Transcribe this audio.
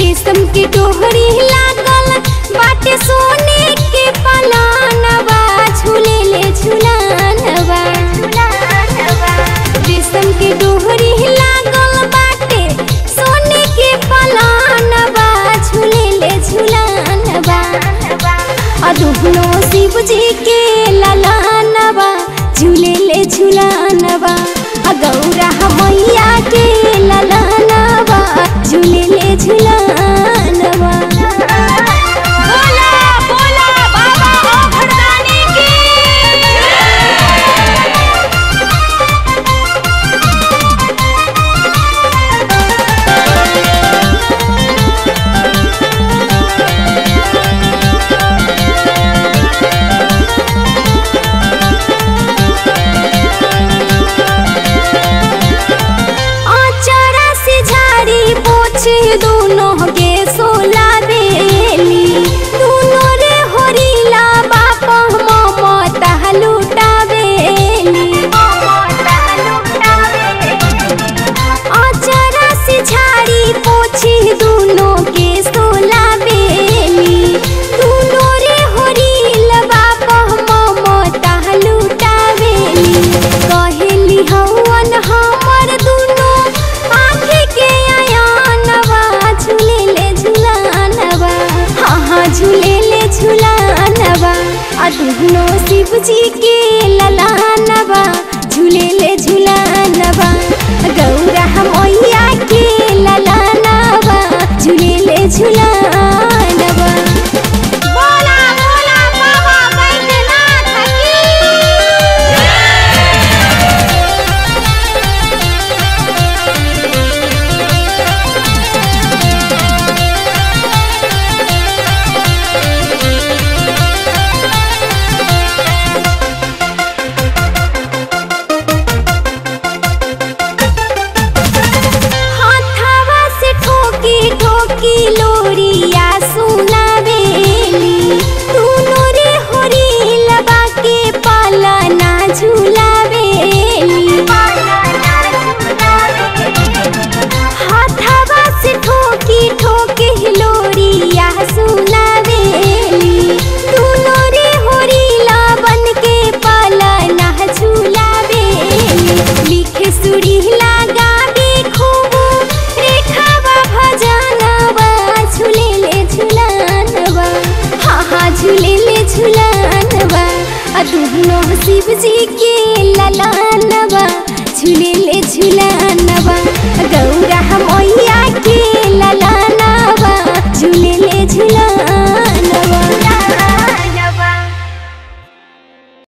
रेशम के डोहरी लागल बाटे सोने के पलानवा झूले ले झूलानवा रेशम के डोहरी लागल बाटे सोने के पलानवा झूले ले झूलानवा अदुहनो शिव जी के ललानवा झूले ले झूलानवा आ गौरा मैया के ललानवा झूले ले झूलानवा बोला बोला बाबा ओ भरदानी की आचारा से झाड़ी पोछे दोनों के सोला बेली दोनों रे होरीला बाप ममता लुटावेली आचारा से झाड़ी पोछे दोनों के सोला बेली दोनों रे होरीला बाप ममता लुटावेली कहेली हवन हमर दुनो आँखी के आयानवा झूले ले झूलानवा हाँ हाँ झूले ले झूलानवा आ दुनो शिव जी के ललानवा झूले ले झूलानवा गौरा मैया के ललानवा झूले ले झूलानवा बोला बोला बाबा बैद्यनाथ की हाथावा से ठोकी ठोकी लोरिया सुनावेली दोनों रे होरी लबा के पालना झूलावेली हाथावा से ठोकी ठोकी लोरिया सुनावेली दोनों रे होरी बन के पालना झूलावेली लिखे सुरी लगावे खूब रेखावा भजनवा झूले ले झूलानवा हाँ हाँ झूले ले झूलानवा आ दुनो शिव जी के ललानवा झूले ले झूला